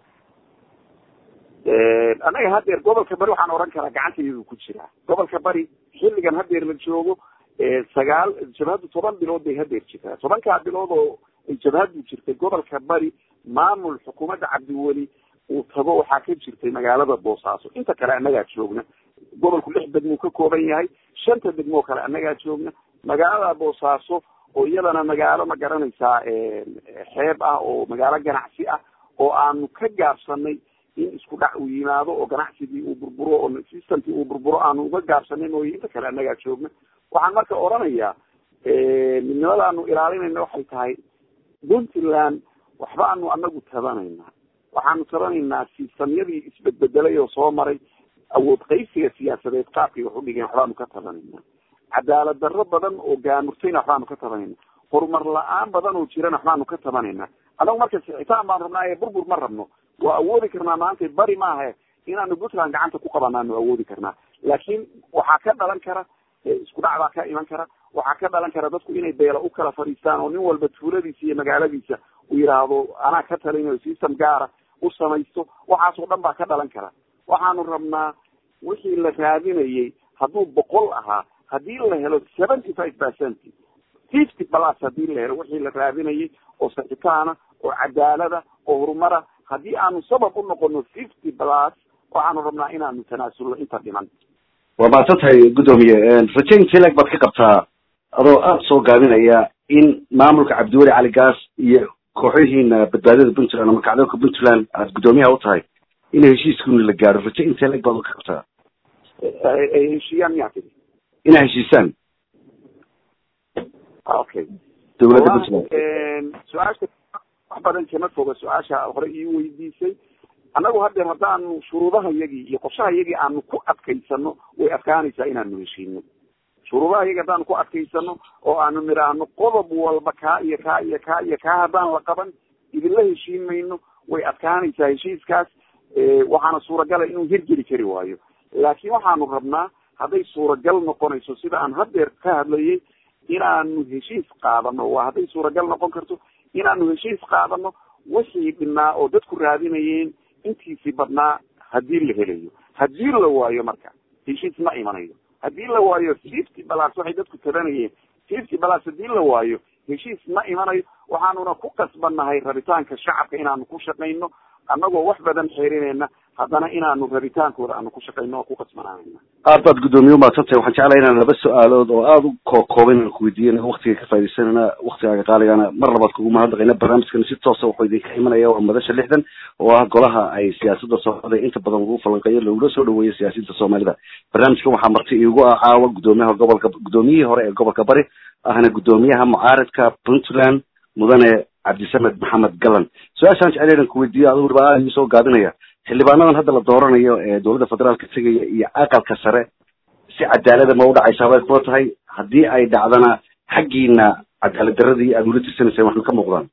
annaga hadeer gobolka bari waxaan oran karaa gacanta iyadu ku jiraa gobolka bari xilligan hadeer la joogo sagaal jabhaddu toban bilood bay hadeer jirtaa tobankaa bilood oo ay jabhaddu jirtay gobolka bari maamul xukuumadda cabdiweli uu tago waxaa ka jirtay magaalada boosaaso inta kale annagaa joogna gobolku lix degmuu ka kooban yahay shanta degmoo kale annagaa joogna magaalada boosaaso oo iyadana magaalo ma garanaysaa xeeb ah oo magaalo ganacsi ah oo aanu ka gaabsanay in isku dhac uu yimaado oo ganacsigii uu burburo oo systemkii uu burburo aanu uga gaabsanay mooye inta kale annagaa joogna waxaan marka oranayaa midnimadaanu ilaalinayna waxay tahay puntland waxba aanu anagu tabanaynaa waxaanu tabanaynaa sistamyadii isbedbedelay oo soo maray awood qaysiga siyaasadeed qaabkay wax udhigeen waxbaanu ka tabanaynaa cadaalad darro badan oo gaamurtayna waxbaanu ka tabanayna horumar la-aan badan oo jirana waxbaanu ka tabanaynaa anagu marka sixitaan baan rabnaa ee burbur ma rabno waa awoodi karnaa maanta bari maaha inaanu puntland gacanta ku qabanaanu awoodi karnaa laakiin waxaa ka dhalan kara isku dhac baa ka iman kara waxaa ka dhalan kara dadku inay beela u kala fadhiistaan oo nin walba tuuladiisa iyo magaaladiisa uu yidhaahdo anaa ka talinayo system gaara u samaysto waxaasoo dhan baa ka dhalan kara waxaanu rabnaa wixii la raadinayay hadduu boqol ahaa haddii la helo seventy five percent fifty plus hadii la helo wixii la raadinayay oo saxitaana oo cadaalada oo horumara haddii aanu sabab u noqono fifty plus waxaanu rabnaa inaanu tanaasulno inta dhiman waa maadsan tahay guddoomiye rajayn telag baad ka qabtaa adoo aada soo gaabinaya in maamulka cabdiweli cali gaas iyo kooxyihiina badbaadada puntland ama kacdoonka puntland aada guddoomiyaha u tahay in heshiiskuna la gaaro raje in telag baad ka qabtaa ay heshiiyaan miyaa tiri inaa heshiisaan okay dawladda puntland su-aasha wax badan kama foga su-aasha hore ii weydiisay annagu hadeer haddaanu shuruudaha yagii iyo qorshaha yagii aanu ku adkaysano way adkaanaysaa inaanu heshiino shuruudaha yagi haddaanu ku adkaysano oo aanu nidhaahno qodob walba kaa iyo kaa iyo kaa iyo kaa haddaan la qaban idinla heshiin mayno way adkaanaysaa heshiiskaas waxaana suuragala inuu hirgeli kari waayo laakiin waxaanu rabnaa hadday suuragal noqonayso sida aan hadeer ka hadlayay inaanu heshiis qaadano waa hadday suuragal noqon karto inaanu heshiis qaadano wixii dhinaa oo dadku raadinayeen intiisii badnaa hadii la helayo hadii la waayo marka heshiis ma imanayo hadii la waayo fifty balas waxay dadku tabanayeen fifty balas hadii la waayo heshiis ma imanayo waxaanuna ku qasbannahay rabitaanka shacabka inaanu ku shaqayno annagoo wax badan xerinayna haddana inaanu rabitaankooda aanu ku shaqayno oo ku qasbanaanayna aad baad guddoomiye umaadsantahay waxaan jeclahay inaan laba su-aalood oo aada u kookooban inaan kuweydiiyana waktiga ka faidaysanana waktigaaga qaaligana mar labaad kugu mahadnaqayna barnaamijkan si toosa wuxuu idinka imanaya waa madasha lixdan oo ah golaha ay siyaasada soomaalida inta badan lagu falanqeeyo lagula soo dhaweeyo siyaasiyiinta soomaalida barnaamijkan waxaa marti iigu ah caawa guddoomiyaha gobolka guddoomiyihii hore ee gobolka bari ahna guddoomiyaha mucaaridka puntland mudane cabdisamed maxamed galan su-aashaan jecel inaan kuweydiiyo adigu dhibaa aada iisoo gaabinaya xildhibaanadan hadda la dooranayo ee dowladda federaalka tegaya iyo aqalka sare si cadaalada ma udhacaysaa bay kula tahay haddii ay dhacdana xaggiina cadaalad daradii aada ula tirsanayseen waxna ka muuqdaan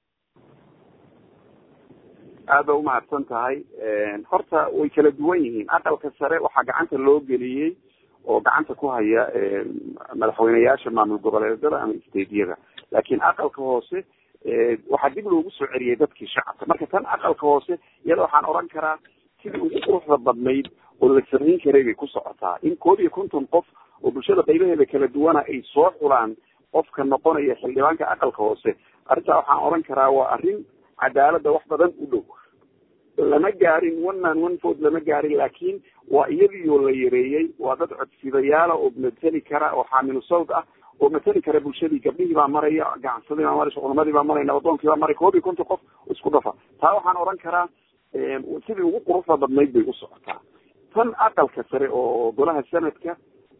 aada ba umahadsan tahay horta way kala duwan yihiin aqalka sare waxaa gacanta loo geliyey oo gacanta ku haya madaxweyneyaasha maamul goboleedyada ama stadiyada laakiin aqalka hoose waxaa dib loogu soo celiyay dadkii shacabka marka tan aqalka hoose iyada waxaan oran karaa sidii ugu quruxda badnayd oo la samayn karay bay ku socotaa in koob iyo konton qof oo bulshada qaybaheeda kala duwana ay soo xulaan qofka noqonaya xildhibaanka aqalka hoose arrintaa waxaan oran karaa waa arrin cadaalada wax badan u dhow lama gaarin one man one vote lama gaarin laakiin waa iyadiioo la yareeyey waa dad codsidayaala oo mateli kara oo xaamilu sawd ah oo mateli kara bulshadii gabdhihii baa maraya ganacsadii baa maraysa culamadii baa maraya nabadoonkii baa maray koob iyo konton qof isku dhafa taa waxaan oran karaa sidii ugu quruxda badnayd bay u socotaa tan aqalka sare oo golaha sanadka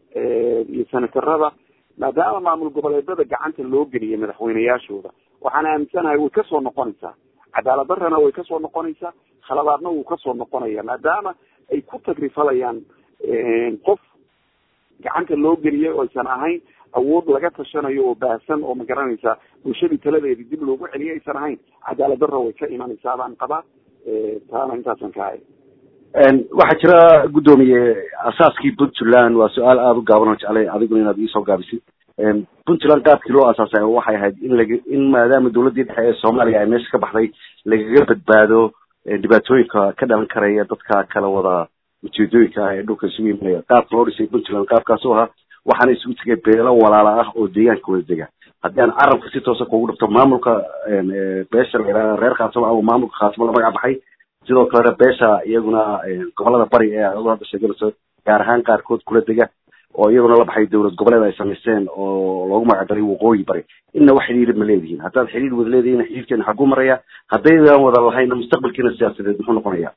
iyo senatarada maadaama maamul goboleedada gacanta loo geliyay madaxweyneyaashooda waxaan aaminsanahay way kasoo noqonaysaa cadaalad darana way kasoo noqonaysaa khaladaadna wuu kasoo noqonaya maadaama ay ku tagrifalayaan qof gacanta loo geliyay oo aysan ahayn awood laga tashanayo oo baahsan oo magaranaysa bulshadii taladeedii dib loogu celiyay aysan ahayn cadaalad daro way ka imanaysaa baan qabaa taana intaasan ka hay waxaa jira guddoomiye asaaskii puntland waa su-aal aada u gaaban oo jeclay adiguna inaad iisoo gaabisid puntland qaabkii loo asaasay waxay ahayd in lag in maadaama dowladdii dhexe ee soomaaliya ay meesha ka baxday lagaga badbaado dhibaatooyinka ka dhalan karaya dadka kala wada ujeedooyinka ah ee dhulka isugu imanaya qaabka loo dhisay puntland qaabkaasu ahaa waxaana isugu tegay beelo walaala ah oo deegaanka wada dega haddii aan carabka si toosa kugu dhifto maamulka beesha la yidhaha reer khaatimo ama maamulka khaatimo la magac baxay sidoo kalena beesha iyaguna gobolada bari ee adu hadda sheeganayso gaar ahaan qaarkood kula dega oo iyaguna la baxay dowlad goboleed ay samaysteen oo loogu magacdaray waqooyi bari inna wax xidhiir ma leedihiin haddaad xidhiir wada leedihiin xidhiirkeena xaguu maraya haddaydaan wada lahayna mustaqbalkiina siyaasadeed muxuu noqonaya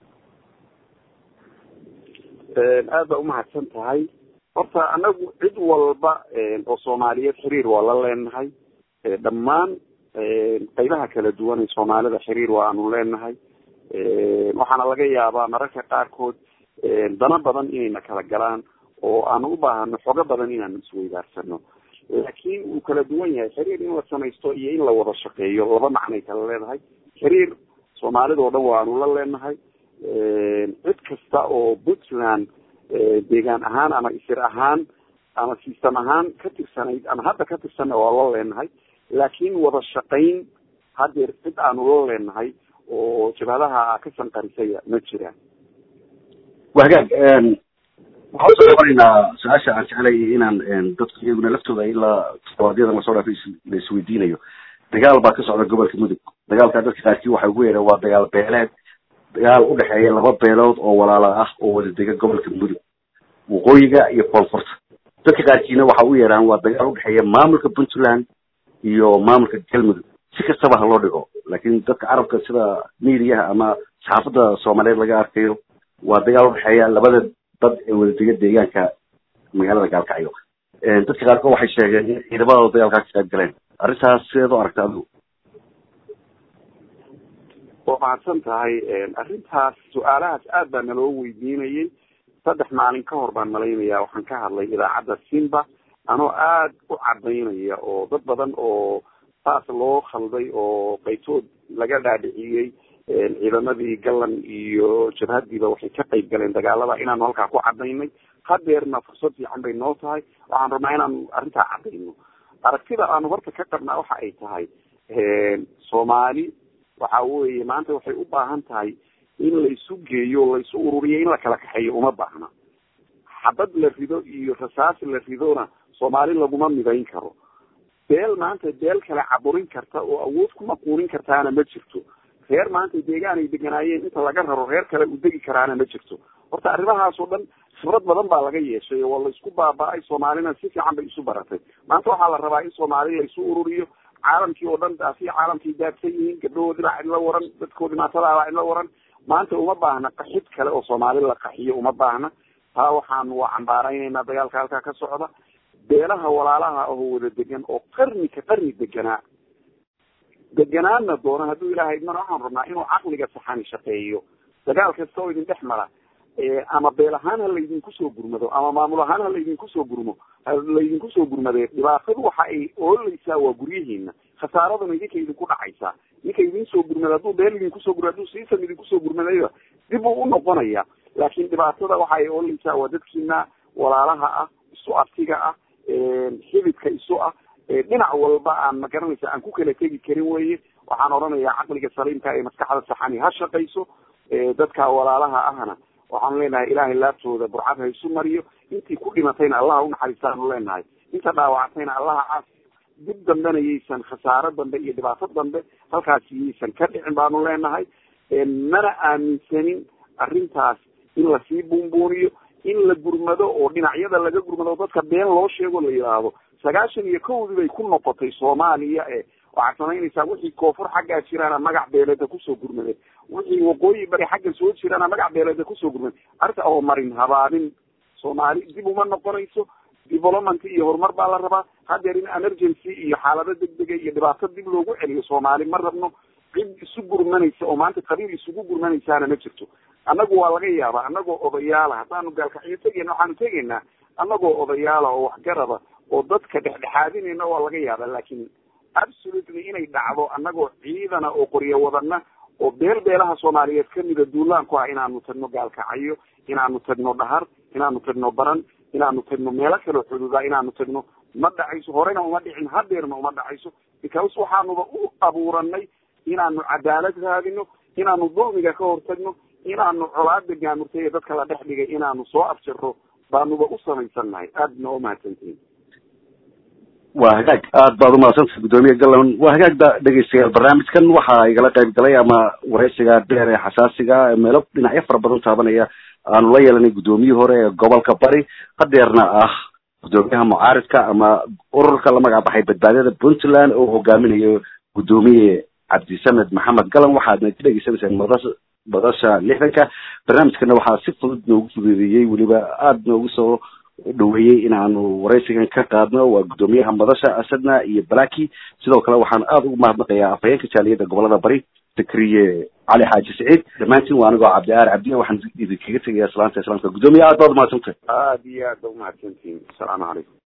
aad ba umahadsan tahay horta anagu cid walba oo soomaaliyeed xiriir waa la leenahay dhammaan qaybaha kala duwan ee soomaalida xiriir waanu leenahay waxaana laga yaabaa mararka qaarkood dano badan inayna kala galaan oo aanu u baahano xogo badan inaanu isweydaarsano laakiin wuu kala duwan yahay xiriir in la samaysto iyo in la wada shaqeeyo laba macnay kala leedahay xiriir soomaalida oo dhan waanu la leenahay cid kasta oo puntland deegaan ahaan ama isir ahaan ama system ahaan ka tirsanayd ama hadda ka tirsanna waa la leenahay laakiin wada shaqayn hadeer cid aanu la leenahay oo jabhadaha ka sanqarisaya ma jiraan wa hagaag waxaan usoo qabanaynaa su-aasha aan jeclay inaan dadku iyaguna laftooda ilaa todobaadyada lasoo dhaafay la isweydiinayo dagaal baa ka socda gobolka mudug dagaalkaa dadka qaarkii waxay ugu yeedheen waa dagaal beeleed dagaal udhexeeya laba beelood oo walaala ah oo wada dega gobolka mudug waqooyiga iyo koonfurta dadka qaarkiina waxa u yeedhaan waa dagaal udhexeeya maamulka puntland iyo maamulka galmudug si kastaba ha loo dhigo laakiin dadka carabka sida midiyaha ama saxaafadda soomaaliyeed laga arkayo waa dagaal udhexeeya labada dad ee wada dega deegaanka magaalada gaalkacyo dadka qaarkood waxay sheegeen in ciidamadooda dagaalkaa ka qayb galeen arrintaas sideed u aragta adigu waa mahadsan tahay arrintaas su-aalahaas aad baa naloo weydiinayay saddex maalin ka hor baan malaynaya waxaan ka hadlay idaacadda simba anoo aada u cadaynaya oo dad badan oo saas loo khalday oo qaytood laga dhaadhiciyey ciidamadii gallan iyo jabhadiiba waxay ka qayb galeen dagaalada inaanu halkaa ku cadaynay hadeerna fursad fiican bay noo tahay waxaan rabnaa inaanu arrintaa cadayno aragtida aanu horta ka qabnaa waxa ay tahay soomaali waxa weye maanta waxay u baahan tahay in laisu geeyo laisu ururiyo in la kala kaxeeyo uma baahna xabad la rido iyo rasaas la ridona soomaali laguma midayn karo beel maanta beel kale caburin karta oo awood ku maquunin kartaana ma jirto reer maanta deegaan ay deganaayeen inta laga raro reer kale u degi karaana ma jirto horta arrimahaas oo dhan khibrad badan baa laga yeeshay oo laisku baaba-ay soomaalina si fiican bay isu baratay maanta waxaa la rabaa in soomaali laisu ururiyo caalamkii oo dhan daasi caalamkii daadsan yihiin gabdhahoodii baa cidla waran dadkoodii maatadaa baa cidla waran maanta uma baahna qaxid kale oo soomaali la qaxiyo uma baahna taa waxaanu waa cambaaraynaynaa dagaalka halkaa ka socda beelaha walaalaha oo wada degan oo qarni ka qarni deganaa deganaana doona hadduu ilaahay idmana waxaan rabnaa inuu caqliga saxani shaqeeyo dagaal kasta oo idin dhex mara ama beel ahaan ha laydinku soo gurmado ama maamul ahaan ha laydinku soo gurmo ha laydinku soo gurmadee dhibaatadu waxa ay ooleysaa waa guryihiina khasaaraduna idinka idinku dhacaysaa ninka idin soo gurmada hadduu beel idinku soo gurmado hadduu siisam idinku soo gurmadayba dib buu u noqonaya laakiin dhibaatada waxa ay ooleysaa waa dadkiina walaalaha ah isu artiga ah xididka isu ah dhinac walba aan magaranaysa aan ku kala tegi karin weye waxaan odhanayaa caqliga saliimka ee maskaxda saxani ha shaqayso dadka walaalaha ahna waxaanu leenahay ilaahay laabtooda burcad ha isu mariyo intii ku dhimatayna allaha unaxariistaanu leenahay inta dhaawactayna allaha caafiyo dib dambena yaysan khasaaro dambe iyo dhibaato dambe halkaasi yaysan ka dhicin baanu leenahay mana aaminsanin arrintaas in lasii buunbuuniyo in la gurmado oo dhinacyada laga gurmado oo dadka been loo sheego la yidhaahdo sagaashan iyo kowdii bay ku noqotay soomaaliya e waxaad samaynaysaa wixii koonfur xaggaa jiraana magac beeleeda kusoo gurmadeen wixii waqooyi bari xagga soo jiraana magac beeleeda kusoo gurmadeen arrinta oo marin habaabin soomaali dib uma noqonayso development iyo horumar baa la rabaa hadeer in emergency iyo xaalado degdega iyo dhibaato dib loogu celiyo soomaali ma rabno cid isu gurmanaysa oo maanta qabiil isugu gurmanaysaana ma jirto annagu waa laga yaabaa annagoo odayaala haddaanu gaalkacyo tegeyna waxaanu tegaynaa annagoo odayaala oo waxgaraba oo dadka dhexdhexaadinayna waa laga yaabaa laakiin absolutely inay dhacdo annagoo ciidana oo qoryo wadana oo beel beelaha soomaaliyeed kamida duulaan ku ah inaanu tagno gaalkacyo inaanu tagno dhahar inaanu tagno baran inaanu tagno meelo kaleo xuduuda inaanu tagno ma dhacayso horena uma dhicin hadeerna uma dhacayso because waxaanuba u abuuranay inaanu cadaalad raadino inaanu dulmiga ka hortagno inaanu colaada gaamurtay ee dadka la dhex dhigay inaanu soo abjiro baanuba u samaysannahay aadna waa umahadsantihin waa hagaag aad baad umahadsantay guddoomiye gallan waa hagaagda dhegeystayaal barnaamijkan waxaa igala qayb galay ama wareysiga dheer ee xasaasiga meelo dhinacyo fara badan taabanaya aanu la yeelanay guddoomiyihii hore ee gobolka bari hadeerna ah guddoomiyaha mucaaridka ama ururka la magac baxay badbaadada puntland oo hogaaminayo guddoomiye cabdisamed maxamed galan waxaadna ka dhegeysanayseen madasha madasha lixdanka barnaamijkana waxaa si fudud noogu fududeeyey weliba aada noogu soo dhaweeyey in aanu waraysigan ka qaadno waa guddoomiyaha madasha asadna iyo balaki sidoo kale waxaan aada ugu mahadnaqayaa afhayeenka jaaliyadda gobolada bari fikriye cali xaaji saciid dhammaantiin waa anigoo cabdi aar cabdiya waxaan idinkaga tegayaa salaanta islaamka guddoomiye aad baad umahadsantahay aada iyo aad ba umahadsantihin asalaamu calaykum